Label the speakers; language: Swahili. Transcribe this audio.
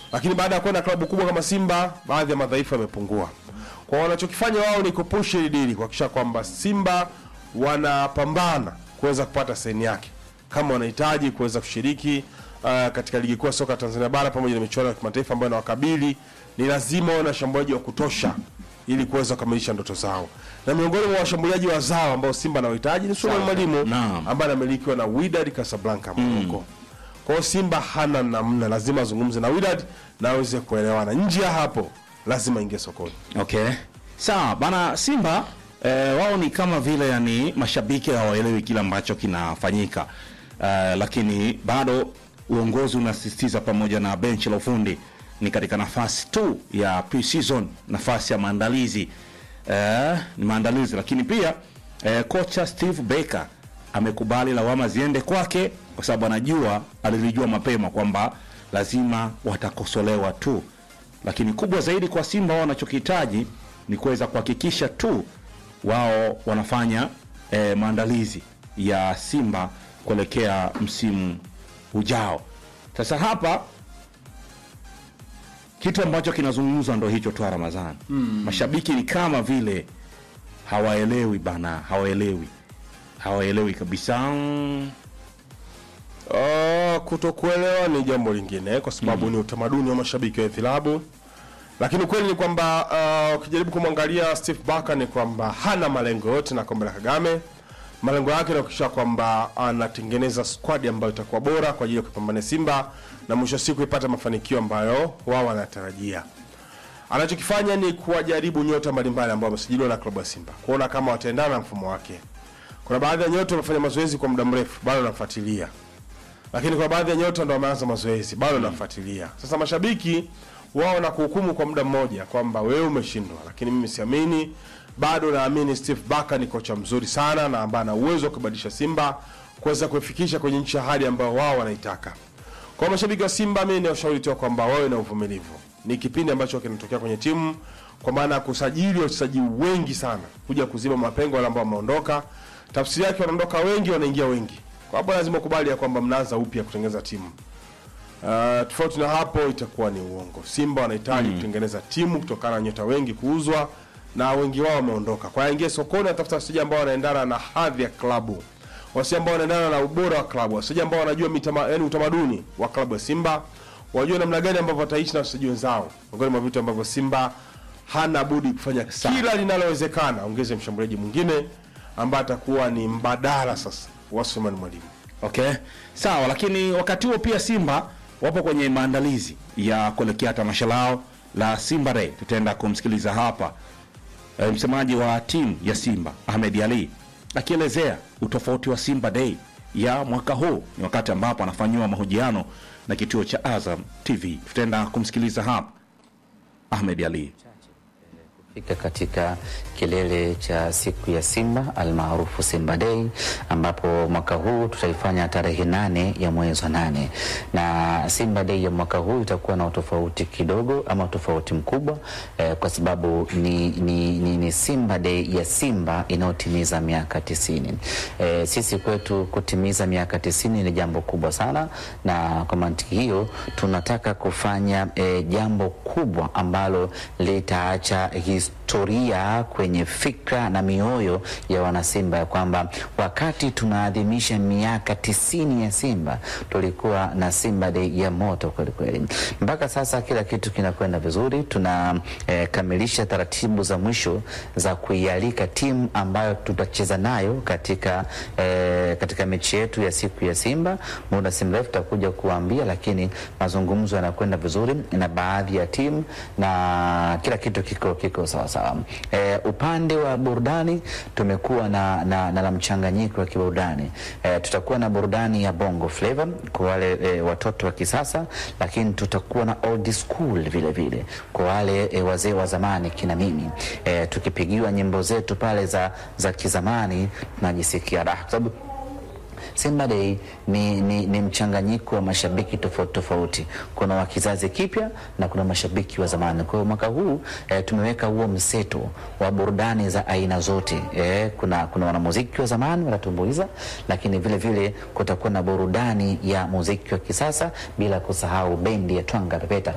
Speaker 1: lakini baada ya kwenda klabu kubwa kama Simba, baadhi ya madhaifu yamepungua. Kwa wanachokifanya wao ni kupush hili dili kuhakikisha kwamba Simba wanapambana kuweza kupata saini yake kama wanahitaji kuweza kushiriki uh, katika ligi kuu ya soka Tanzania bara pamoja na michuano ya kimataifa ambayo inawakabili, ni lazima wawe na washambuliaji wa kutosha ili kuweza kukamilisha ndoto zao, na miongoni mwa washambuliaji wazao ambao Simba anawahitaji ni Suleiman Mwalimu
Speaker 2: Naam.
Speaker 1: ambaye anamilikiwa na Wydad Casablanca Morocco. Kwa hiyo Simba hana namna, lazima azungumze na Wydad na aweze kuelewana. Nje ya hapo lazima ingie sokoni.
Speaker 2: Okay, sawa bana. Simba eh, wao ni kama vile yani mashabiki hawaelewi kile ambacho kinafanyika eh, lakini bado uongozi unasisitiza pamoja na benchi la ufundi ni katika nafasi tu ya pre-season, nafasi ya maandalizi eh, ni maandalizi, lakini pia eh, kocha Steve Baker amekubali lawama ziende kwake kwa sababu anajua alilijua mapema kwamba lazima watakosolewa tu lakini kubwa zaidi kwa Simba wao wanachokihitaji ni kuweza kuhakikisha tu wao wanafanya eh, maandalizi ya Simba kuelekea msimu ujao. Sasa hapa kitu ambacho kinazungumzwa ndo hicho tu Ramadhani. Mashabiki ni kama vile hawaelewi bana, hawaelewi, hawaelewi kabisa. Mm,
Speaker 1: Uh, kutokuelewa ni jambo lingine kwa sababu ni utamaduni wa mashabiki wa vilabu, lakini ukweli ni kwamba uh, ukijaribu kumwangalia Steve Barker ni kwamba hana malengo yote na kombe la Kagame. Malengo yake ni kuhakikisha kwamba anatengeneza squad ambayo itakuwa bora kwa ajili ya kupambania Simba na mwisho wa siku ipata mafanikio ambayo wao wanatarajia. Anachokifanya ni kuwajaribu nyota mbalimbali ambao wamesajiliwa na klabu ya Simba kuona kama wataendana na mfumo wake. Kuna baadhi ya nyota wamefanya mazoezi kwa muda mrefu, bado namfuatilia lakini kwa baadhi ya nyota ndo wameanza mazoezi bado nafuatilia. Sasa mashabiki wao na kuhukumu kwa muda mmoja kwamba wewe umeshindwa, lakini mimi siamini. Bado naamini Steve Barker ni kocha mzuri sana na ambaye ana uwezo wa kubadilisha Simba kuweza kuifikisha kwenye nchi ya hadi ambayo wao wanaitaka. Kwa mashabiki wa Simba, mimi ni washauri tu kwamba wawe na uvumilivu. Ni kipindi ambacho kinatokea kwenye timu, kwa maana ya kusajili wachezaji wengi sana kuja kuziba mapengo wale ambao wameondoka. Tafsiri yake wanaondoka wengi, wanaingia wengi. Kwa hapo lazima ukubali ya kwamba mnaanza upya kutengeneza timu. Uh, tofauti na hapo itakuwa ni uongo. Simba wanahitaji kutengeneza timu kutokana na nyota wengi kuuzwa na wengi wao wameondoka. Kwa hiyo aingie sokoni atafuta wachezaji ambao wanaendana na hadhi ya klabu. Wachezaji ambao wanaendana na ubora wa klabu, wachezaji ambao wanajua mitama, yani utamaduni wa klabu ya Simba, wajue namna gani ambavyo wataishi na wachezaji wenzao. Miongoni mwa vitu ambavyo Simba hana budi kufanya kila linalowezekana, ongeze mshambuliaji mwingine ambaye atakuwa ni mbadala sasa wa Suleiman Mwalimu.
Speaker 2: Okay, sawa. Lakini wakati huo pia Simba wapo kwenye maandalizi ya kuelekea tamasha lao la Simba Day. Tutaenda kumsikiliza hapa e, msemaji wa timu ya Simba Ahmed Ali akielezea utofauti wa Simba Day ya mwaka huu. Ni wakati ambapo anafanyiwa mahojiano na kituo cha Azam TV. Tutaenda kumsikiliza hapa Ahmed Ali.
Speaker 3: fika katika kilele cha siku ya Simba almaarufu Simba Day, ambapo mwaka huu tutaifanya tarehe nane ya mwezi wa nane, na Simba Day ya mwaka huu itakuwa na utofauti kidogo ama utofauti mkubwa eh, kwa sababu ni, ni, ni, ni Simba Day ya Simba inayotimiza miaka tisini. Eh, sisi kwetu kutimiza miaka tisini ni jambo kubwa sana, na kwa mantiki hiyo tunataka kufanya eh, jambo kubwa ambalo litaacha historia kwenye fikra na mioyo ya wanasimba ya kwamba wakati tunaadhimisha miaka tisini ya Simba tulikuwa na Simba Day ya moto kweli kweli. Mpaka sasa kila kitu kinakwenda vizuri, tunakamilisha eh, taratibu za mwisho za kuialika timu ambayo tutacheza nayo katika, eh, katika mechi yetu ya siku ya Simba. Muda si mrefu tutakuja kuambia, lakini mazungumzo yanakwenda vizuri na baadhi ya timu na kila kitu kiko kiko sawa sawa. E, upande wa burudani tumekuwa na, na, na la mchanganyiko wa kiburudani e, tutakuwa na burudani ya bongo flava kwa wale e, watoto wa kisasa, lakini tutakuwa na old school vile vile kwa wale e, wazee wa zamani kina mimi e, tukipigiwa nyimbo zetu pale za, za kizamani tunajisikia raha kwa sababu Simba Day ni, ni, ni mchanganyiko wa mashabiki tofauti tofauti. Kuna wa kizazi kipya na kuna mashabiki wa zamani. Kwa hiyo mwaka huu eh, tumeweka huo mseto wa burudani za aina zote eh, kuna, kuna wanamuziki wa zamani wanatumbuiza, lakini vile vile kutakuwa na burudani ya muziki wa kisasa, bila kusahau bendi ya Twanga Pepeta